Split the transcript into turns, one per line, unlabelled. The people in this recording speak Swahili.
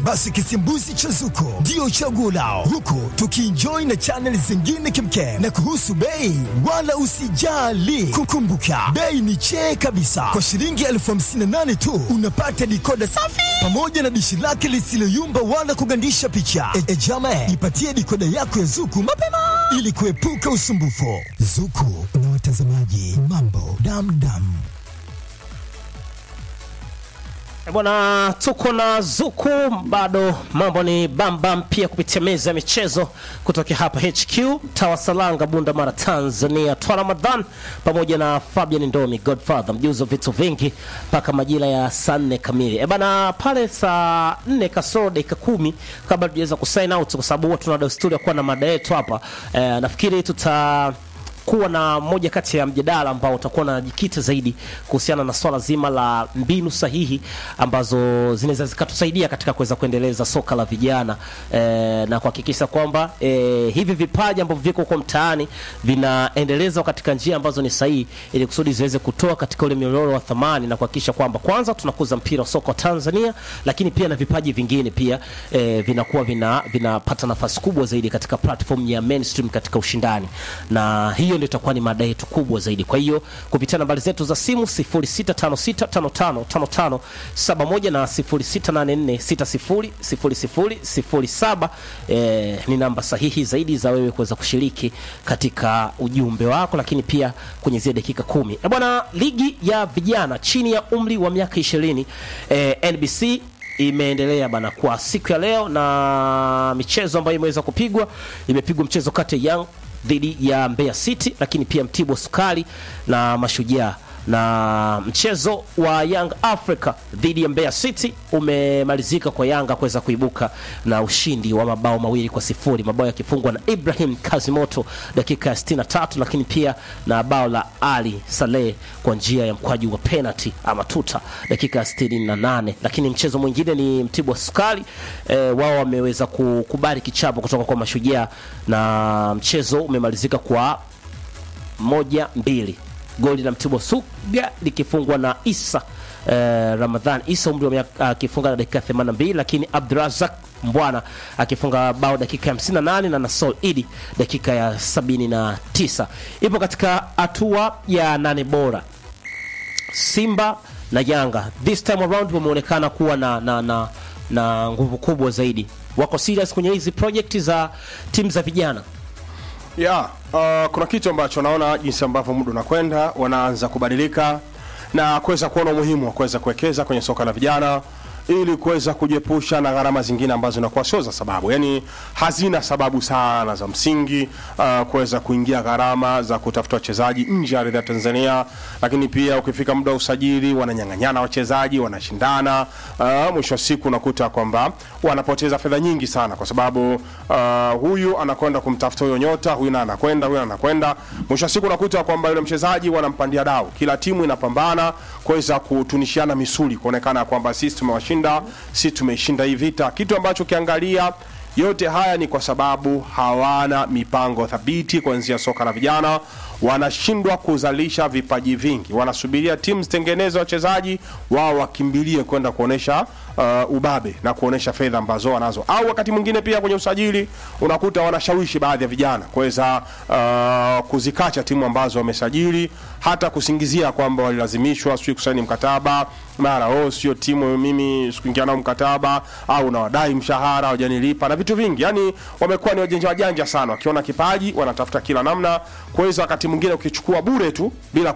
basi kisimbuzi cha Zuko ndio chaguo lao, huku tukienjoy na chaneli zingine kimkem. Na kuhusu bei, wala usijali, kukumbuka bei ni chee kabisa. Kwa shilingi elfu hamsini na nane tu unapata dikoda safi pamoja na dishi lake lisiloyumba wala kugandisha picha. E, e jama, ipatie dikoda yako ya Zuku mapema ili kuepuka usumbufu. Zuku na watazamaji, mambo damdam.
Eh, Bwana, tuko na Zuku, bado mambo ni bambam pia kupitia meza ya michezo kutoka hapa HQ Tawasalanga, Bunda Mara, Tanzania. Twa Ramadhan pamoja na Fabian Ndomi, Godfather mjuzi wa vitu vingi, mpaka majira ya saa nne kamili. E bana, pale saa nne kasoro dakika kumi kabla tujaweza kusign out, kwa sababu huwa tuna desturi ya kuwa na mada yetu hapa. E, nafikiri tuta kuwa na moja kati ya mjadala ambao utakuwa unajikita zaidi kuhusiana na swala zima la mbinu sahihi ambazo zinaweza zikatusaidia katika kuweza kuendeleza soka la vijana e, na kuhakikisha kwamba e, hivi vipaji ambavyo viko huko mtaani vinaendelezwa katika njia ambazo ni sahihi ili kusudi ziweze kutoa katika ule mnyororo wa thamani na kuhakikisha kwamba kwanza tunakuza mpira wa soka wa Tanzania, lakini pia na vipaji vingine pia e, vinakuwa vina vinapata nafasi kubwa zaidi katika platform ya mainstream katika ushindani, na hiyo ndio itakuwa ni mada yetu kubwa zaidi. Kwa hiyo kupitia nambari zetu za simu 0656555571 na 0684600007 eh, ni namba sahihi zaidi za wewe kuweza kushiriki katika ujumbe wako, lakini pia kwenye zile dakika kumi. Eh, bwana, ligi ya vijana chini ya umri wa miaka 20 eh, NBC imeendelea bana kwa siku ya leo, na michezo ambayo imeweza kupigwa, imepigwa mchezo kati ya Young dhidi ya Mbeya City, lakini pia Mtibwa Sukari na Mashujaa na mchezo wa Young Africa dhidi ya Mbeya City umemalizika kwa Yanga kuweza kuibuka na ushindi wa mabao mawili kwa sifuri, mabao yakifungwa na Ibrahim Kazimoto dakika ya 63, lakini pia na bao la Ali Saleh kwa njia ya mkwaju wa penalty ama tuta dakika ya 68. Lakini mchezo mwingine ni Mtibwa Sukari e, wao wameweza kukubali kichapo kutoka kwa Mashujaa na mchezo umemalizika kwa moja mbili goli la Mtibwa Suga likifungwa na Isa eh, Ramadhan Isa umri wa miaka akifunga na dakika 82, lakini Abdurazak Mbwana akifunga bao dakika ya 58 na Nasol Idi dakika ya 79. Ipo katika hatua ya nane bora. Simba na Yanga this time around wameonekana kuwa na, na, na, na nguvu kubwa zaidi. Wako serious kwenye hizi project za timu za vijana.
Yeah, uh, kuna kitu ambacho naona jinsi ambavyo muda unakwenda wanaanza kubadilika na kuweza kuona umuhimu wa kuweza kuwekeza kwenye soka la vijana ili kuweza kujiepusha na gharama zingine ambazo zinakuwa sio za sababu, yani hazina sababu sana za msingi uh, kuweza kuingia gharama za kutafuta wachezaji nje ya ardhi ya Tanzania. Lakini pia ukifika muda wa usajili, wananyang'anyana wachezaji, wanashindana. Uh, mwisho wa siku unakuta kwamba wanapoteza fedha nyingi sana, kwa sababu uh, huyu anakwenda kumtafuta huyo nyota, huyu na anakwenda, huyu anakwenda. Mwisho wa siku unakuta kwamba yule mchezaji wanampandia dau, kila timu inapambana kuweza kutunishiana misuli, kuonekana kwamba sisi tumewashinda tumeshinda si tumeishinda hii vita, kitu ambacho ukiangalia yote haya ni kwa sababu hawana mipango thabiti kuanzia soka la vijana. Wanashindwa kuzalisha vipaji vingi, wanasubiria timu zitengeneze wachezaji wao, wakimbilie kwenda kuonesha uh, ubabe na kuonesha fedha ambazo wanazo, au wakati mwingine pia kwenye usajili unakuta wanashawishi baadhi ya vijana kuweza uh, kuzikacha timu ambazo wamesajili, hata kusingizia kwamba walilazimishwa sijui kusaini mkataba mara oh, sio timu mimi sikuingia nao mkataba au nawadai mshahara hawajanilipa na vitu vingi. Yani wamekuwa ni wajanja wajanja sana, wakiona kipaji wanatafuta kila namna kuweza, wakati mwingine ukichukua bure tu bila